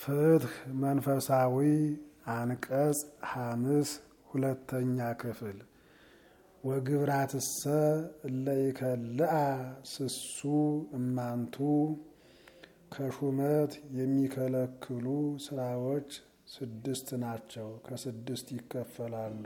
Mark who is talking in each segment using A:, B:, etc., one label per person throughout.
A: ፍትህ መንፈሳዊ አንቀጽ ሐምስ ሁለተኛ ክፍል ወግብራትሰ እለይከልአ ስሱ እማንቱ ከሹመት የሚከለክሉ ስራዎች ስድስት ናቸው። ከስድስት ይከፈላሉ።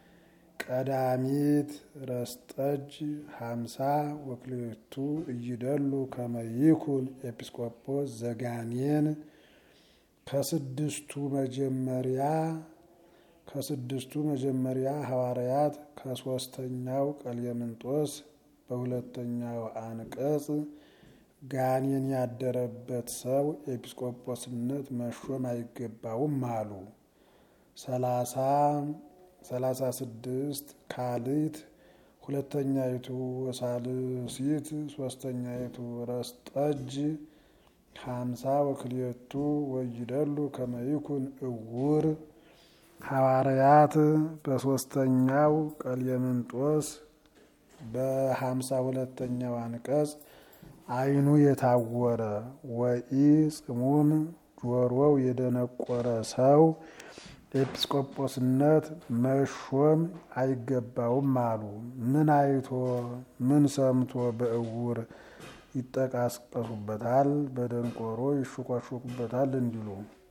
A: ቀዳሚት ረስጠጅ ሀምሳ ወክልኤቱ እይደሉ ከመይኩን ኤጲስቆጶስ ዘጋኔን ከስድስቱ መጀመሪያ ከስድስቱ መጀመሪያ ሐዋርያት ከሶስተኛው ቀሌምንጦስ በሁለተኛው አንቀጽ ጋኔን ያደረበት ሰው ኤጲስቆጶስነት መሾም አይገባውም አሉ። ሰላሳ ሰላሳ ስድስት ካሊት ሁለተኛይቱ ወሳልሲት ሶስተኛይቱ ረስጠጅ ሀምሳ ወክልኤቱ ወይደሉ ከመይኩን እውር ሐዋርያት በሶስተኛው ቀሌምንጦስ በሀምሳ ሁለተኛው አንቀጽ ዓይኑ የታወረ ወኢ ጽሙም ጆሮው የደነቆረ ሰው ኤጲስቆጶስነት መሾም አይገባውም አሉ። ምን አይቶ ምን ሰምቶ በእውር ይጠቃቀሱበታል፣ በደንቆሮ ይሹኳሹኩበታል እንዲሉ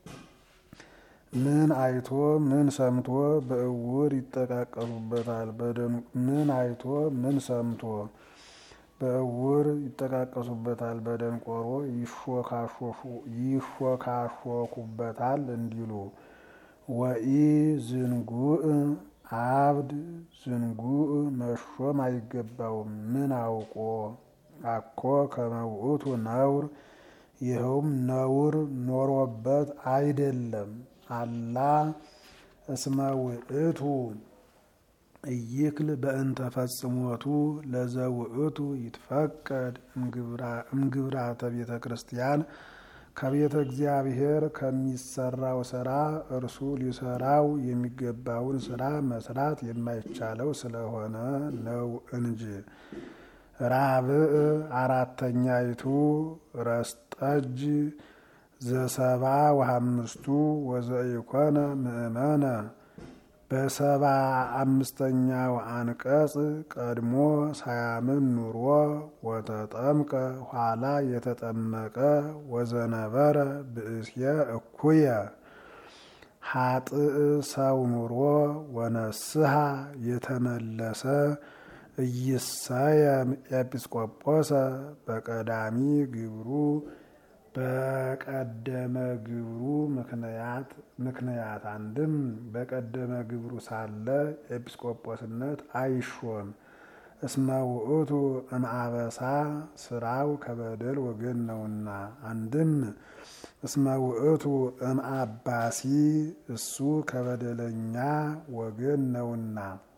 A: ምን አይቶ ምን ሰምቶ በእውር ይጠቃቀሱበታል፣ ምን አይቶ ምን ሰምቶ በእውር ይጠቃቀሱበታል፣ በደንቆሮ ይሾካሾኩበታል እንዲሉ ወኢ ዝንጉዕ አብድ ዝንጉዕ መሾም አይገባውም። ምን አውቆ አኮ ከመውእቱ ነውር ይኸውም ነውር ኖሮበት አይደለም። አላ እስመ ውእቱ እይክል በእንተ ፈጽሞቱ ለዘውእቱ ይትፈቀድ እምግብራተ ቤተ ክርስቲያን ከቤተ እግዚአብሔር ከሚሰራው ስራ እርሱ ሊሰራው የሚገባውን ስራ መስራት የማይቻለው ስለሆነ ነው እንጂ። ራብዕ አራተኛይቱ ረስጠጅ ዘሰባ ወሐምስቱ ወዘኢኮነ ምእመነ በሰባ አምስተኛው አንቀጽ ቀድሞ ሳያምን ኑሮ ወተጠምቀ ኋላ የተጠመቀ ወዘነበረ ብእስየ እኩየ ሀጥእ ሰው ኑሮ ወነስሐ የተመለሰ እይሰየም ኤጲስቆጶሰ በቀዳሚ ግብሩ በቀደመ ግብሩ ምክንያት ምክንያት አንድም በቀደመ ግብሩ ሳለ ኤጲስቆጶስነት አይሾም። እስመ ውእቱ እምአበሳ ስራው ከበደል ወገን ነውና። አንድም እስመ ውእቱ እምአባሲ እሱ ከበደለኛ ወገን ነውና።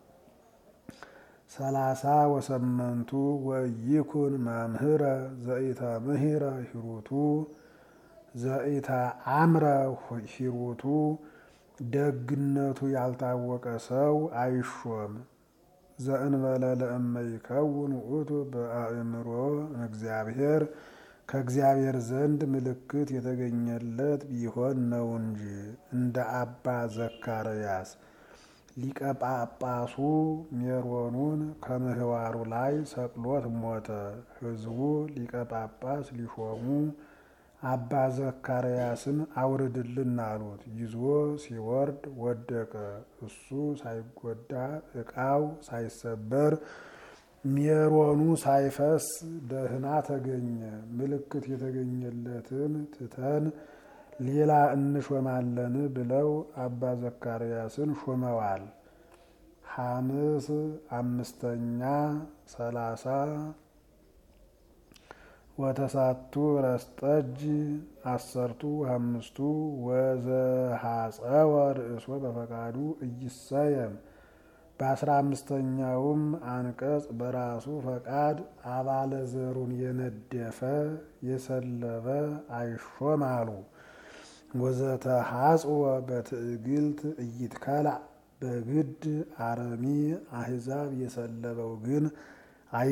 A: ሰላሳ ወሰመንቱ ወይኩን መምህረ ዘኢተ ምህረ ሂሩቱ ዘኢተ አምረ ሂሩቱ ደግነቱ ያልታወቀ ሰው አይሾም። ዘእንበለ ለእመ ይከውን ውእቱ በአእምሮ እግዚአብሔር ከእግዚአብሔር ዘንድ ምልክት የተገኘለት ቢሆን ነው እንጂ እንደ አባ ዘካርያስ ሊቀ ጳጳሱ ሜሮኑን ከምህዋሩ ላይ ሰቅሎት ሞተ። ሕዝቡ ሊቀ ጳጳስ ሊሾሙ አባ ዘካርያስን አውርድልን አሉት። ይዞ ሲወርድ ወደቀ። እሱ ሳይጎዳ ዕቃው ሳይሰበር ሜሮኑ ሳይፈስ ደህና ተገኘ። ምልክት የተገኘለትን ትተን ሌላ እንሾማለን ብለው አባ ዘካርያስን ሾመዋል። ሐምስ አምስተኛ ሰላሳ ወተሳቱ ረስጠጅ አሰርቱ አምስቱ ወዘሐፀወ ርእሶ በፈቃዱ እይሰየም በአስራ አምስተኛውም አንቀጽ በራሱ ፈቃድ አባለ ዘሩን የነደፈ የሰለበ አይሾም አሉ። ወዘተ ሐጽወ በትዕግልት እይትከላዕ በግድ አረሚ አሕዛብ የሰለበው ግን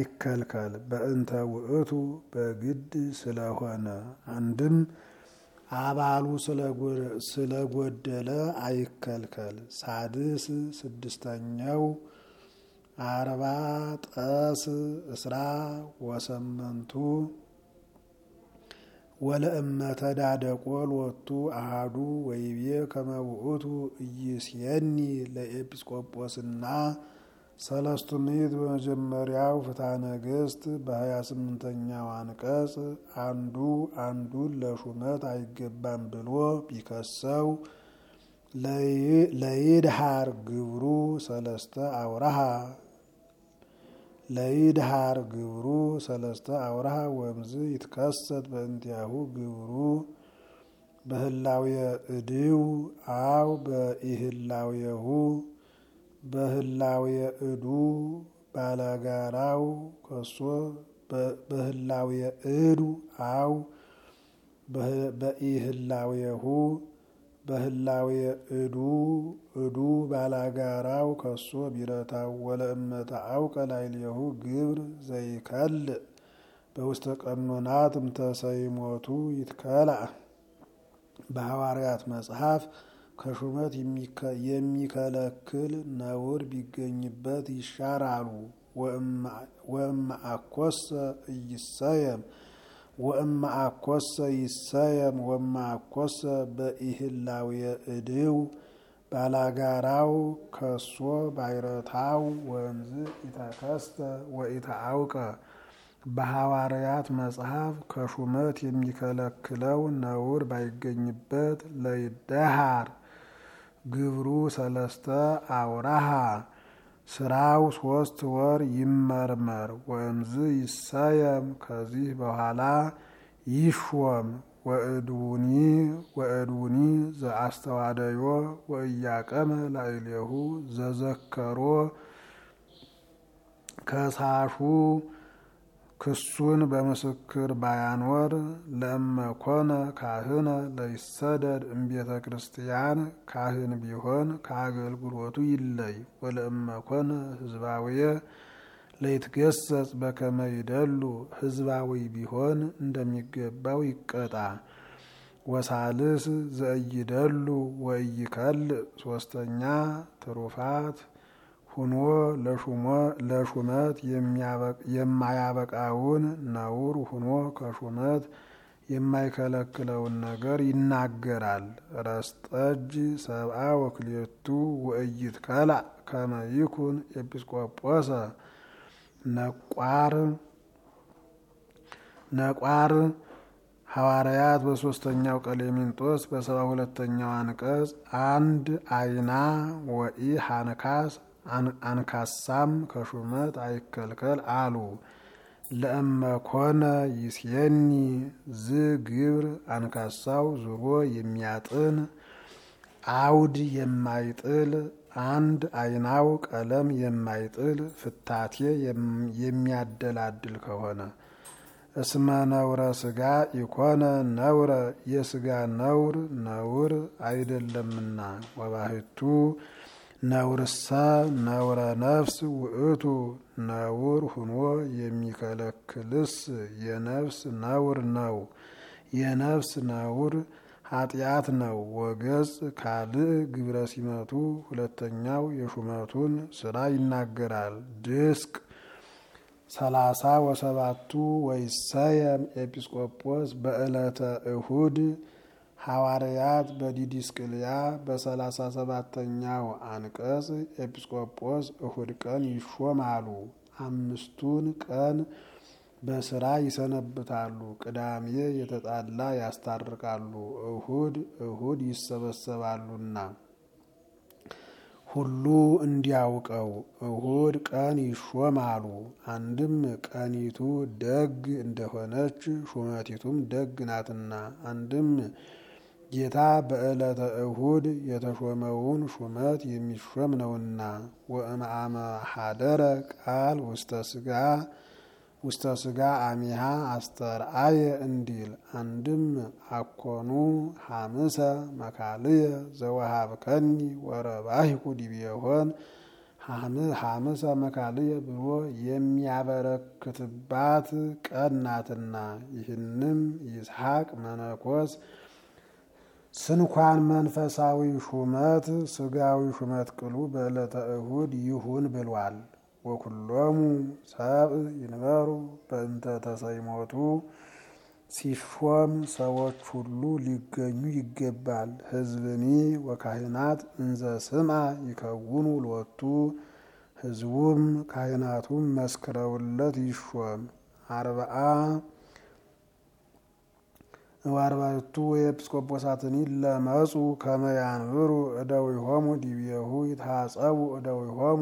A: አይከልከል በእንተ ውእቱ በግድ ስለሆነ አንድም አባሉ ስለጎደለ አይከልከል። ሳድስ ስድስተኛው አርባ ጠስ እስራ ወሰመንቱ ወለእመ ተዳደቆ ሎቱ አሃዱ ወይቤ ከመ ውእቱ ኢይስየኒ ለኤጲስቆጶስና ሰለስቱ ምዕት በመጀመሪያው ፍትሐ ነገሥት በሀያ ስምንተኛው አንቀጽ አንዱ አንዱን ለሹመት አይገባም ብሎ ቢከሰው ለይድሃር ግብሩ ሰለስተ አውራሃ ለይድሃር ግብሩ ሰለስተ አውራሃ ወምዝ ይትከሰት በእንቲአሁ ግብሩ በህላውየ እድው አው በኢህላውየሁ በህላውየ እዱ ባለጋራው ከሶ በህላውየ እዱ አው በኢህላውየሁ በህላውየ እዱ እዱ ባላጋራው ከሶ ቢረታው ወለእመተ አውቀ ላዕሌሁ ግብር ዘይከልእ በውስተ ቀኖናት እምተሰይሞቱ ይትከላእ በሐዋርያት መጽሐፍ ከሹመት የሚከለክል ነውር ቢገኝበት ይሻራሉ። ወእመ አኮሰ እይሰየም ወእመ አኮሰ ይሰየም ወእመ አኮሰ በኢህላውየ እድው ባላጋራው ከሶ ባይረታው ወንዝ ኢተከስተ ወኢተአውቀ በሐዋርያት መጽሐፍ ከሹመት የሚከለክለው ነውር ባይገኝበት ለይደሃር ግብሩ ሰለስተ አውራሃ ስራው ሶስት ወር ይመርመር። ወእምዝ ይሰየም ከዚህ በኋላ ይሾም። ወእድውኒ ወእድውኒ ዘአስተዋደዮ ወእያቀመ ላዕሌሁ ዘዘከሮ ከሳሹ ክሱን በምስክር ባያኖር ለእመኮነ ካህነ ለይሰደድ እምቤተ ክርስቲያን ካህን ቢሆን ከአገልግሎቱ ይለይ። ወለእመኮነ ህዝባውየ ለይትገሰጽ በከመ ይደሉ ህዝባዊ ቢሆን እንደሚገባው ይቀጣ። ወሳልስ ዘእይደሉ ወእይከልእ ሶስተኛ ትሩፋት ሁኖ ለሹመት የማያበቃውን ነውር ሁኖ ከሹመት የማይከለክለውን ነገር ይናገራል። ረስጠጅ ሰብአ ወክልኤቱ ወእይት ከላእ ከመ ይኩን ኤጲስቆጶሰ ነቋር ነቋር ሐዋርያት በሶስተኛው ቀሌምንጦስ በሰባ ሁለተኛው አንቀጽ አንድ አይና ወኢ ሃንካስ አንካሳም ከሹመት አይከልከል አሉ። ለእመኮነ ይስየኒ ዝ ግብር አንካሳው ዙሮ የሚያጥን አውድ የማይጥል አንድ አይናው ቀለም የማይጥል ፍታቴ የሚያደላድል ከሆነ እስመ ነውረ ስጋ ኢኮነ ነውረ የስጋ ነውር ነውር አይደለምና ወባህቱ ነውርሰ ነውረ ነፍስ ውእቱ ነውር ሁኖ የሚከለክልስ የነፍስ ነውር ነው። የነፍስ ነውር ኃጢአት ነው። ወገጽ ካልእ ግብረ ሲመቱ ሁለተኛው የሹመቱን ስራ ይናገራል። ድስቅ ሰላሳ ወሰባቱ ወይሰየም ኤጲስቆጶስ በዕለተ እሁድ ሐዋርያት በዲዲስቅልያ በሰላሳ ሰባተኛው አንቀጽ ኤጲስቆጶስ እሁድ ቀን ይሾማሉ። አምስቱን ቀን በስራ ይሰነብታሉ። ቅዳሜ የተጣላ ያስታርቃሉ። እሁድ እሁድ ይሰበሰባሉና ሁሉ እንዲያውቀው እሁድ ቀን ይሾማሉ። አንድም ቀኒቱ ደግ እንደሆነች ሹመቲቱም ደግ ናትና፣ አንድም ጌታ በዕለተ እሁድ የተሾመውን ሹመት የሚሾም ነውና። ወእምአመ ሀደረ ቃል ውስተ ስጋ ውስተ ስጋ አሚሃ አስተርአየ እንዲል አንድም አኮኑ ሐምሰ መካልየ ዘወሃብከኒ ወረባሂኩ ዲቤሆን ሐምሰ መካልየ ብሎ የሚያበረክትባት ቀን ናትና። ይህንም ይስሐቅ መነኮስ ስንኳን መንፈሳዊ ሹመት ስጋዊ ሹመት ቅሉ በዕለተ እሁድ ይሁን ብሏል። ወኩሎሙ ሰብእ ይንበሩ በእንተ ተሰይሞቱ ሲሾም ሰዎች ሁሉ ሊገኙ ይገባል። ሕዝብኒ ወካህናት እንዘ ስምዐ ይከውኑ ሎቱ ሕዝቡም ካህናቱም መስክረውለት ይሾም። አርብዓ ወአርባዕቱ የኤጲስቆጶሳትኒ ለመጹ ከመ ያንብሩ እደዊሆሙ ዲቤሁ ይታጸቡ እደዊሆሙ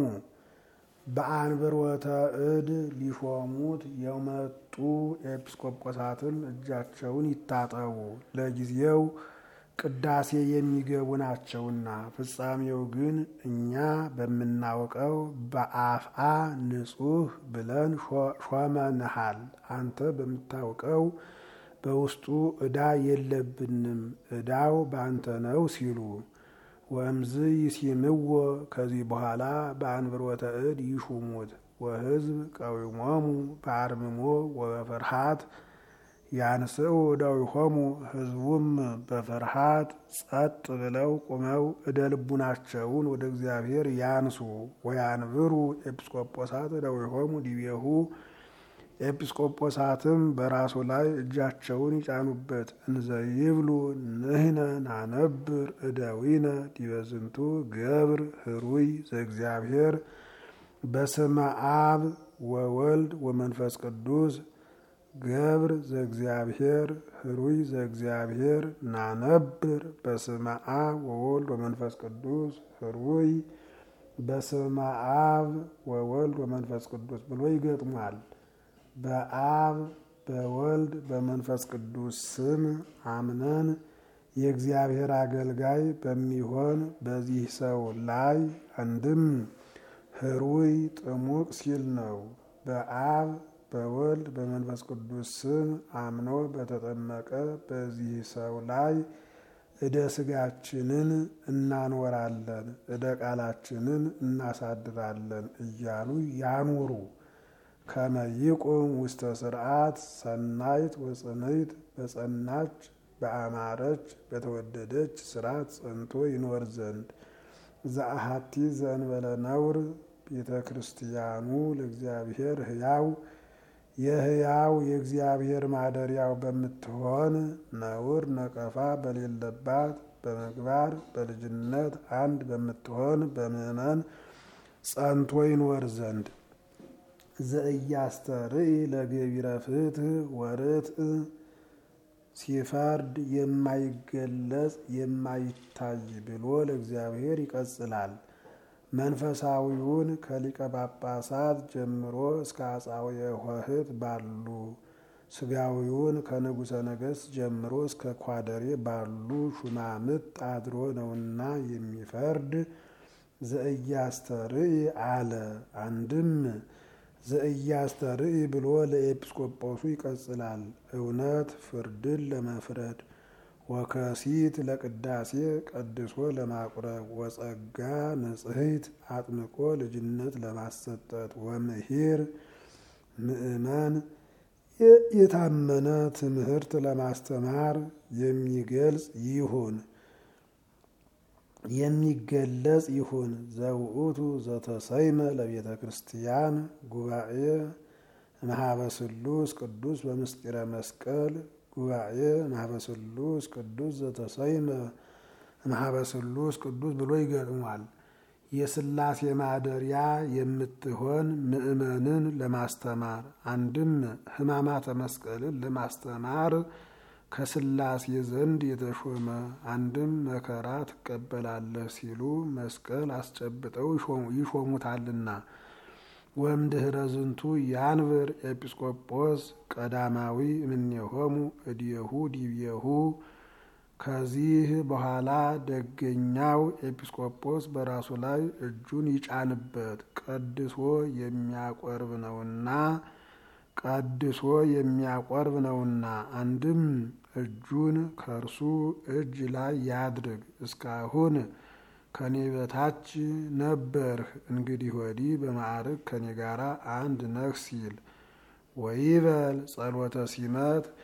A: በአንብሮተ እድ ሊሾሙት የመጡ ኤጲስቆጶሳትም እጃቸውን ይታጠቡ፣ ለጊዜው ቅዳሴ የሚገቡ ናቸውና። ፍጻሜው ግን እኛ በምናውቀው በአፍአ ንጹሕ ብለን ሾመንሃል። አንተ በምታውቀው በውስጡ ዕዳ የለብንም፣ ዕዳው ባንተ ነው ሲሉ ወእምዝ ይሲምዎ ከዚህ በኋላ በአንብሮተ እድ ይሹሙት። ወሕዝብ ቀዊሞሙ በአርምሞ ወበፍርሃት ያንስኡ እደዊሆሙ ሕዝቡም በፍርሃት ጸጥ ብለው ቁመው እደ ልቡናቸውን ወደ እግዚአብሔር ያንሱ። ወያንብሩ ኤጲስቆጶሳት እደዊሆሙ ዲቤሁ ኤጲስቆጶሳትም በራሱ ላይ እጃቸውን ይጫኑበት። እንዘ ይብሉ ንሕነ ናነብር እደዊነ ዲበ ዝንቱ ገብር ህሩይ ዘእግዚአብሔር በስመ አብ ወወልድ ወመንፈስ ቅዱስ ገብር ዘእግዚአብሔር ህሩይ ዘእግዚአብሔር ናነብር በስመ አብ ወወልድ ወመንፈስ ቅዱስ ህሩይ በስመ አብ ወወልድ ወመንፈስ ቅዱስ ብሎ ይገጥሟል። በአብ በወልድ በመንፈስ ቅዱስ ስም አምነን የእግዚአብሔር አገልጋይ በሚሆን በዚህ ሰው ላይ አንድም ህሩይ ጥሙቅ ሲል ነው። በአብ በወልድ በመንፈስ ቅዱስ ስም አምኖ በተጠመቀ በዚህ ሰው ላይ እደ ስጋችንን እናኖራለን፣ እደ ቃላችንን እናሳድራለን እያሉ ያኑሩ። ከመይቁም ውስተ ስርዓት ሰናይት ወጽንይት በጸናች በአማረች በተወደደች ስርዓት ጸንቶ ይኖር ዘንድ ዘአሃቲ ዘእንበለ ነውር ቤተ ክርስቲያኑ ለእግዚአብሔር ህያው የህያው የእግዚአብሔር ማደሪያው በምትሆን ነውር ነቀፋ በሌለባት በምግባር በልጅነት አንድ በምትሆን በምእመን ጸንቶ ይኖር ዘንድ ዘእያስተርኢ ለገቢረ ፍትህ ወርትዕ ሲፈርድ የማይገለጽ የማይታይ ብሎ ለእግዚአብሔር ይቀጽላል። መንፈሳዊውን ከሊቀ ጳጳሳት ጀምሮ እስከ አጻውየ ኆኅት ባሉ ስጋዊውን ከንጉሠ ነገሥት ጀምሮ እስከ ኳደሬ ባሉ ሹማምት አድሮ ነውና የሚፈርድ ዘእያስተርኢ አለ። አንድም ዘእያስተርኢ ብሎ ለኤጲስቆጶሱ ይቀጽላል። እውነት ፍርድን ለመፍረድ ወከሲት ለቅዳሴ ቀድሶ ለማቁረብ ወጸጋ ንጽሕት አጥምቆ ልጅነት ለማሰጠት ወምሂር ምእመን የታመነ ትምህርት ለማስተማር የሚገልጽ ይሁን የሚገለጽ ይሁን። ዘውእቱ ዘተሰይመ ለቤተ ክርስቲያን ጉባኤ ማህበ ስሉስ ቅዱስ በምስጢረ መስቀል ጉባኤ ማህበ ስሉስ ቅዱስ ዘተሰይመ ማህበ ስሉስ ቅዱስ ብሎ ይገጥሟል። የስላሴ ማደሪያ የምትሆን ምእመንን ለማስተማር አንድም ሕማማተ መስቀልን ለማስተማር ከስላሴ ዘንድ የተሾመ አንድም መከራ ትቀበላለህ ሲሉ መስቀል አስጨብጠው ይሾሙታልና። ወእምድኅረ ዝንቱ ያንብር ኤጲስቆጶስ ቀዳማዊ እምኔሆሙ እዲየሁ ዲብየሁ። ከዚህ በኋላ ደገኛው ኤጲስቆጶስ በራሱ ላይ እጁን ይጫንበት፣ ቀድሶ የሚያቆርብ ነውና ቀድሶ የሚያቆርብ ነውና። አንድም እጁን ከእርሱ እጅ ላይ ያድርግ። እስካሁን ከኔ በታች ነበርህ፣ እንግዲህ ወዲህ በማዕረግ ከኔ ጋር አንድ ነህ ሲል ወይበል ጸሎተ ሲመት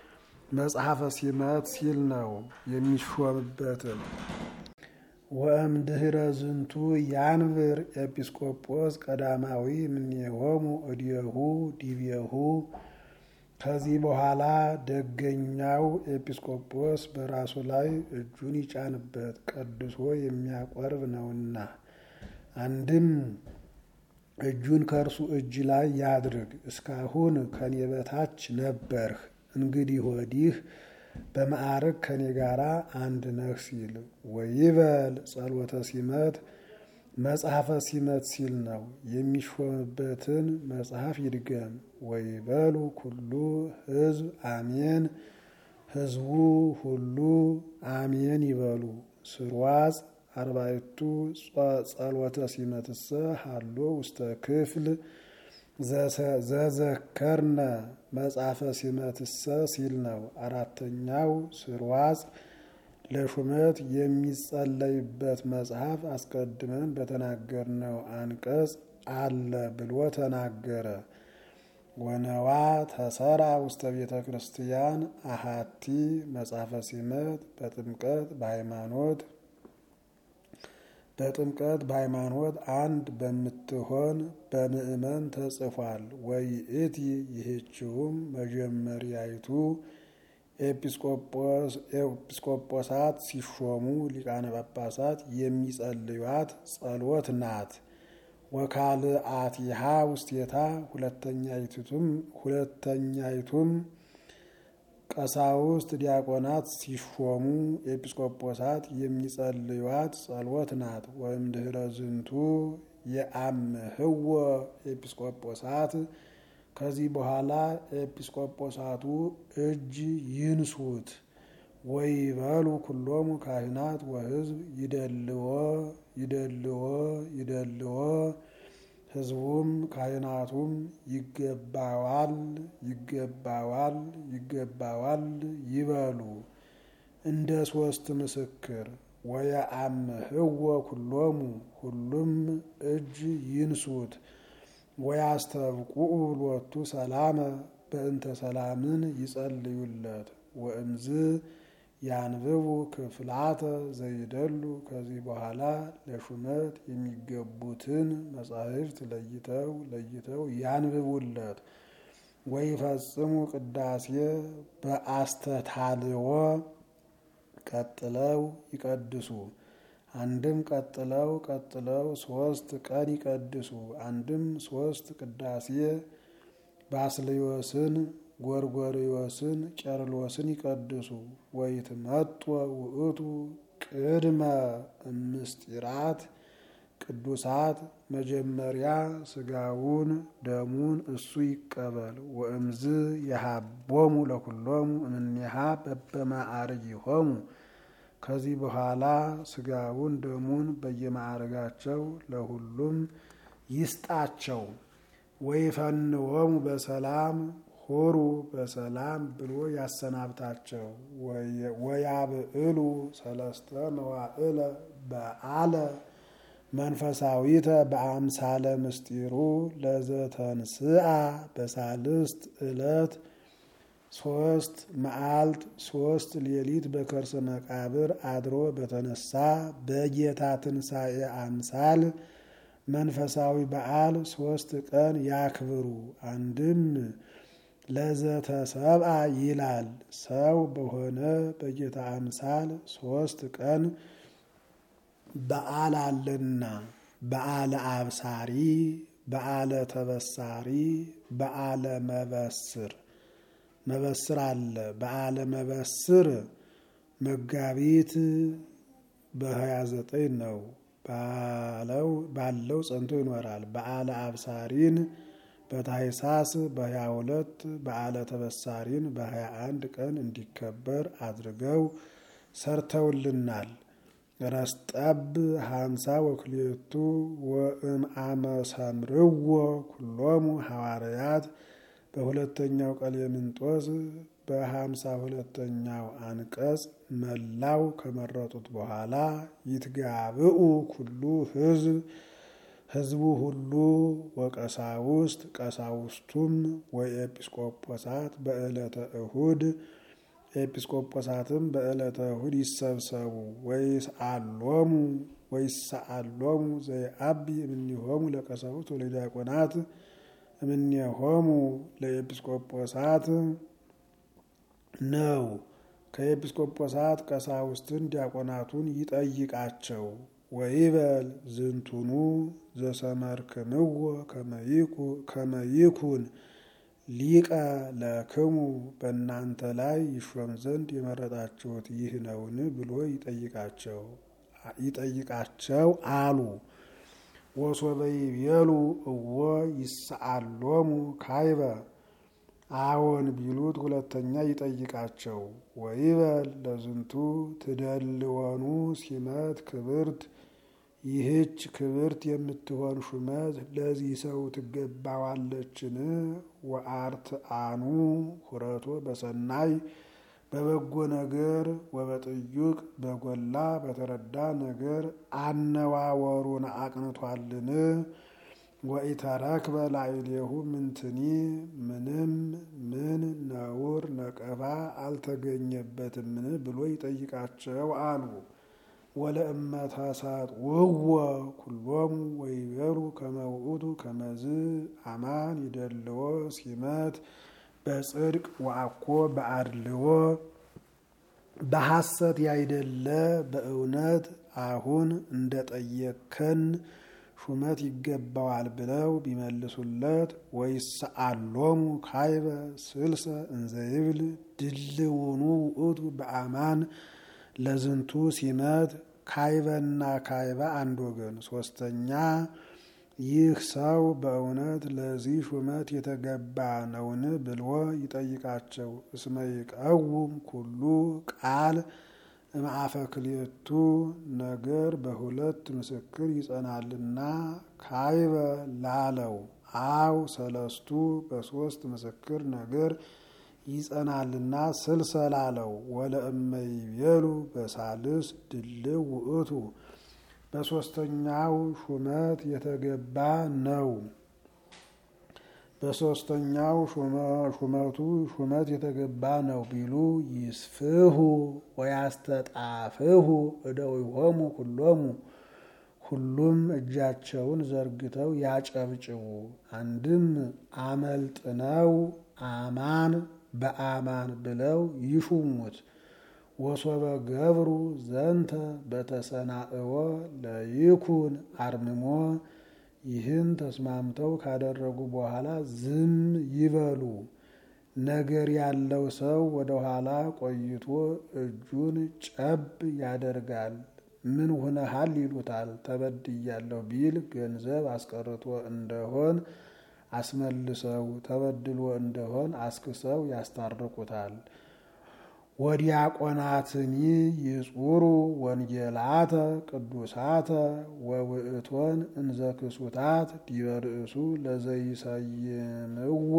A: መጽሐፈ ሲመት ሲል ነው የሚሾምበትን። ወእምድኅረ ዝንቱ ያንብር ኤጲስቆጶስ ቀዳማዊ እምኔሆሙ እዴሁ ዲቤሁ። ከዚህ በኋላ ደገኛው ኤጲስቆጶስ በራሱ ላይ እጁን ይጫንበት ቀድሶ የሚያቆርብ ነውና። አንድም እጁን ከእርሱ እጅ ላይ ያድርግ። እስካሁን ከኔ በታች ነበርህ፣ እንግዲህ ወዲህ በማዕረግ ከኔ ጋር አንድ ነህ ሲል ወይበል ጸሎተ ሲመት መጽሐፈ ሲመት ሲል ነው የሚሾምበትን መጽሐፍ ይድገም። ወይበሉ ኩሉ ሕዝብ አሜን፣ ሕዝቡ ሁሉ አሜን ይበሉ። ስርዋጽ አርባዕቱ ጸሎተ ሲመትሰ ሃሎ ውስተ ክፍል ዘዘከርነ መጽሐፈ ሲመትሰ ሲል ነው። አራተኛው ስርዋጽ ለሹመት የሚጸለይበት መጽሐፍ አስቀድመን በተናገርነው አንቀጽ አለ ብሎ ተናገረ። ወነዋ ተሰራ ውስተ ቤተ ክርስቲያን አሃቲ መጽሐፈ ሲመት በጥምቀት በሃይማኖት በጥምቀት በሃይማኖት አንድ በምትሆን በምእመን ተጽፏል። ወይእቲ ይህችውም መጀመሪያይቱ ኤጲስቆጶሳት ሲሾሙ ሊቃነ ጳጳሳት የሚጸልዩት ጸሎት ናት። ወካልአቲሃ ውስቴታ ሁለተኛይቱም ሁለተኛይቱም ቀሳውስት ዲያቆናት ሲሾሙ ኤጲስቆጶሳት የሚጸልዩት ጸሎት ናት። ወእምድኅረ ዝንቱ የአምህዎ ኤጲስቆጶሳት ከዚህ በኋላ ኤጲስቆጶሳቱ እጅ ይንሱት። ወይበሉ ኩሎሙ ካህናት ወሕዝብ ይደልዎ ይደልዎ ይደልዎ ሕዝቡም ካህናቱም ይገባዋል ይገባዋል ይገባዋል ይበሉ እንደ ሶስት ምስክር። ወየአምህዎ ኩሎሙ ሁሉም እጅ ይንሱት። ወያስተብቁዑ ሎቱ ሰላመ በእንተ ሰላምን ይጸልዩለት። ወእምዝ ያንብቡ ክፍላተ ዘይደሉ ከዚህ በኋላ ለሹመት የሚገቡትን መጻሕፍት ለይተው ለይተው ያንብቡለት። ወይፈጽሙ ቅዳሴ በአስተታልዎ ቀጥለው ይቀድሱ። አንድም ቀጥለው ቀጥለው ሶስት ቀን ይቀድሱ። አንድም ሶስት ቅዳሴ ባስልዮስን ጎርጎርዮስን ቄርሎስን ይቀድሱ። ወይትመጦ ውእቱ ቅድመ እምስጢራት ቅዱሳት መጀመሪያ ስጋውን ደሙን እሱ ይቀበል። ወእምዝ የሃቦሙ ለኩሎሙ እምኔሃ በበማዕርጊሆሙ ከዚህ በኋላ ስጋውን ደሙን በየማዕረጋቸው ለሁሉም ይስጣቸው። ወይፈንዎሙ በሰላም ሆሩ በሰላም ብሎ ያሰናብታቸው። ወያብዕሉ ሰለስተ መዋዕለ በዓለ መንፈሳዊተ በአምሳለ ምስጢሩ ለዘተንስአ በሳልስት ዕለት ሶስት መዓልት ሶስት ሌሊት በከርሰ መቃብር አድሮ በተነሳ በጌታ ትንሣኤ አምሳል መንፈሳዊ በዓል ሶስት ቀን ያክብሩ። አንድም ለዘተሰብአ ይላል ሰው በሆነ በጌታ አምሳል ሶስት ቀን በዓል አለና በዓለ አብሳሪ፣ በዓለ ተበሳሪ፣ በዓለ መበስር መበስር አለ። በዓለ መበስር መጋቢት በሀያ ዘጠኝ ነው ባለው ጸንቶ ይኖራል። በዓለ አብሳሪን በታኅሳስ በሀያ ሁለት በዓለ ተበሳሪን በሀያ አንድ ቀን እንዲከበር አድርገው ሰርተውልናል። ረስጠብ ሀምሳ ወክልኤቱ ወእምአመ ሰምርዎ ኩሎሙ ሐዋርያት በሁለተኛው ቀሌምንጦስ በሀምሳ ሁለተኛው አንቀጽ መላው ከመረጡት በኋላ ይትጋብኡ ኩሉ ሕዝብ ሕዝቡ ሁሉ ወቀሳውስት ቀሳውስቱም ወኤጲስቆጶሳት በዕለተ እሁድ ኤጲስቆጶሳትም በዕለተ እሁድ ይሰብሰቡ። ወይስአሎሙ ወይስአሎሙ ዘይአቢ እምኔሆሙ ለቀሳውስት ወለዲያቆናት እምኔሆሙ ለኤጲስቆጶሳት ነው። ከኤጲስቆጶሳት ቀሳውስትን ዲያቆናቱን ይጠይቃቸው። ወይበል ዝንቱኑ ዘሰመርክምዎ ከመይኩን ሊቀ ለክሙ በእናንተ ላይ ይሾም ዘንድ የመረጣችሁት ይህ ነውን ብሎ ይጠይቃቸው አሉ። ወሶበ ይቤሉ እወ ይስአሎሙ ካይበ አዎን ቢሉት ሁለተኛ ይጠይቃቸው። ወይበል ለዝንቱ ትደልወኑ ሲመት ክብርት ይህች ክብርት የምትሆን ሹመት ለዚህ ሰው ትገባዋለችን? ወአርትአኑ ሁረቶ በሰናይ በበጎ ነገር ወበጥዩቅ በጎላ በተረዳ ነገር አነዋወሩን አቅንቷልን? ወኢተረክበ ላዕሌሁ ምንትኒ ምንም ምን ነውር ነቀፋ አልተገኘበትምን ብሎ ይጠይቃቸው አሉ። ወለእመ ተሰጥውዎ ኩሎሙ ወይቤሉ ከመ ውእቱ ከመዝ አማን ይደልዎ ሲመት በጽድቅ ወአኮ በአድልዎ በሐሰት ያይደለ በእውነት አሁን እንደ ጠየከን ሹመት ይገባዋል ብለው ቢመልሱለት ወይስአሎሙ ካይበ ስልሰ እንዘይብል ድልውኑ ውእቱ በአማን ለዝንቱ ሲመት ካይበና ካይበ አንድ ወገን። ሶስተኛ ይህ ሰው በእውነት ለዚህ ሹመት የተገባ ነውን ብሎ ይጠይቃቸው። እስመ ይቀውም ኩሉ ቃል እምአፈ ክልኤቱ ነገር በሁለት ምስክር ይጸናልና ካይበ ላለው አው ሰለስቱ በሶስት ምስክር ነገር ይጸናልና ስልሰ ላለው ወለእመ ይቤሉ በሳልስ ድልው ውእቱ በሶስተኛው ሹመት የተገባ ነው። በሶስተኛው ሹመቱ ሹመት የተገባ ነው ቢሉ ይስፍሁ ወያስተጣፍሁ እደዊሆሙ ኩሎሙ ሁሉም እጃቸውን ዘርግተው ያጨብጭቡ። አንድም አመልጥነው አማን በአማን ብለው ይሹሙት። ወሶበ ገብሩ ዘንተ በተሰናእዎ ለይኩን አርምሞ ይህን ተስማምተው ካደረጉ በኋላ ዝም ይበሉ። ነገር ያለው ሰው ወደ ኋላ ቆይቶ እጁን ጨብ ያደርጋል። ምን ሁነሃል ይሉታል። ተበድያለሁ ቢል ገንዘብ አስቀርቶ እንደሆን አስመልሰው፣ ተበድሎ እንደሆን አስክሰው ያስታርቁታል። ወዲያቆናትኒ ይጹሩ ወንጌላተ ቅዱሳተ ወውእቶን እንዘ ክሱታት ዲበ ርእሱ ለዘይሰይምዎ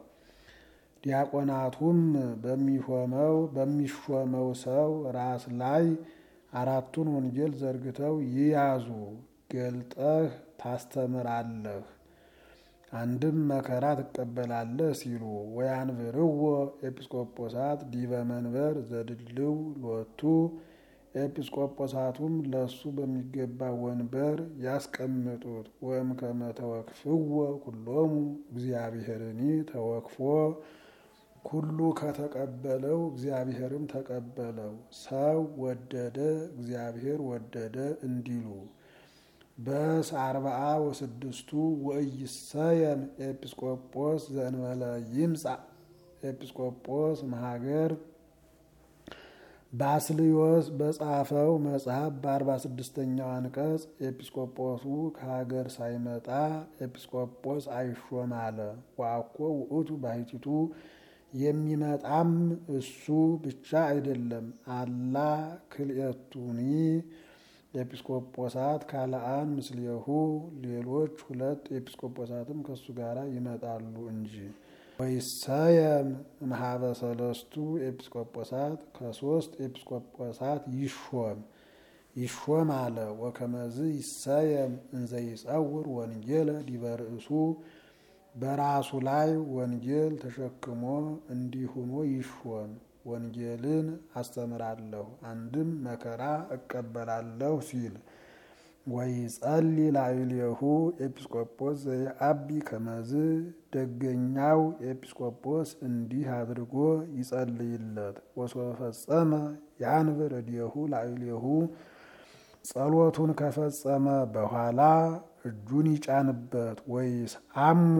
A: ዲያቆናቱም በሚሾመው በሚሾመው ሰው ራስ ላይ አራቱን ወንጌል ዘርግተው ይያዙ። ገልጠህ ታስተምራለህ አንድም መከራ ትቀበላለህ ሲሉ ወያንብርዎ ኤጲስቆጶሳት ዲበ መንበር ዘድልው ሎቱ ኤጲስቆጶሳቱም ለሱ በሚገባ ወንበር ያስቀምጡት። ወእም ከመ ተወክፍዎ ኩሎሙ እግዚአብሔርኒ ተወክፎ ኩሉ ከተቀበለው እግዚአብሔርም ተቀበለው። ሰው ወደደ እግዚአብሔር ወደደ እንዲሉ በስ አርባአ ወስድስቱ ወኢይሰየም ኤጲስቆጶስ ዘእንበለ ይምጻእ ኤጲስቆጶስ መሀገር ባስልዮስ በጻፈው መጽሐፍ በአርባ ስድስተኛው አንቀጽ ኤጲስቆጶሱ ከሀገር ሳይመጣ ኤጲስቆጶስ አይሾም አለ። ወአኮ ውእቱ ባሕቲቱ የሚመጣም እሱ ብቻ አይደለም። አላ ክልኤቱኒ ኤጲስቆጶሳት ካልአን ምስሌሁ ሌሎች ሁለት ኤጲስቆጶሳትም ከሱ ጋር ይመጣሉ እንጂ። ወይሰየም እምኀበ ሰለስቱ ኤጲስቆጶሳት ከሶስት ኤጲስቆጶሳት ይሾም ይሾም አለ። ወከመዝ ይሰየም እንዘ ይጸውር ወንጌለ ዲበ ርእሱ በራሱ ላይ ወንጌል ተሸክሞ እንዲሁኖ ይሾም። ወንጌልን አስተምራለሁ፣ አንድም መከራ እቀበላለሁ ሲል ወይጸሊ ላዕሌሁ ኤጲስቆጶስ ዘየአቢ ከመዝ ደገኛው ኤጲስቆጶስ እንዲህ አድርጎ ይጸልይለት። ወሶበ ፈጸመ ያንብር እዴሁ ላዕሌሁ ጸሎቱን ከፈጸመ በኋላ እጁን ይጫንበት። ወይስ አሞ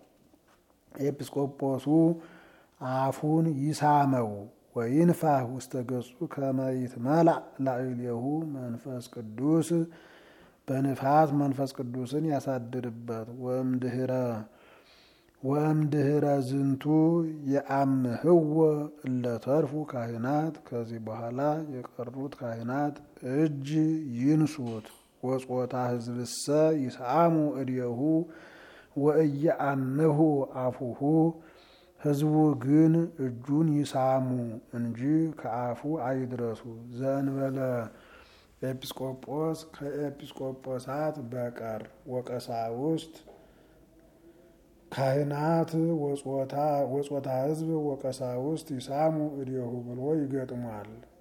A: ኤጲስቆጶሱ አፉን ይሳመው። ወይንፋህ ውስተ ገጹ ከመ ይትመላእ ላዕሌሁ መንፈስ ቅዱስ በንፋት መንፈስ ቅዱስን ያሳድርበት። ወእምድህረ ወእምድህረ ዝንቱ የአምህዎ እለተርፉ ካህናት ከዚህ በኋላ የቀሩት ካህናት እጅ ይንሱት። ወጾታ ህዝብሰ ይስአሙ እዴሁ ወእየአምሁ አፉሁ ህዝቡ ግን እጁን ይሳሙ እንጂ ከአፉ አይድረሱ። ዘእንበለ ኤጲስቆጶስ ከኤጲስቆጶሳት በቀር ወቀሳውስት ካህናት ወጾታ ህዝብ ወቀሳውስት ይሳሙ እዴሁ ብሎ ይገጥሟል።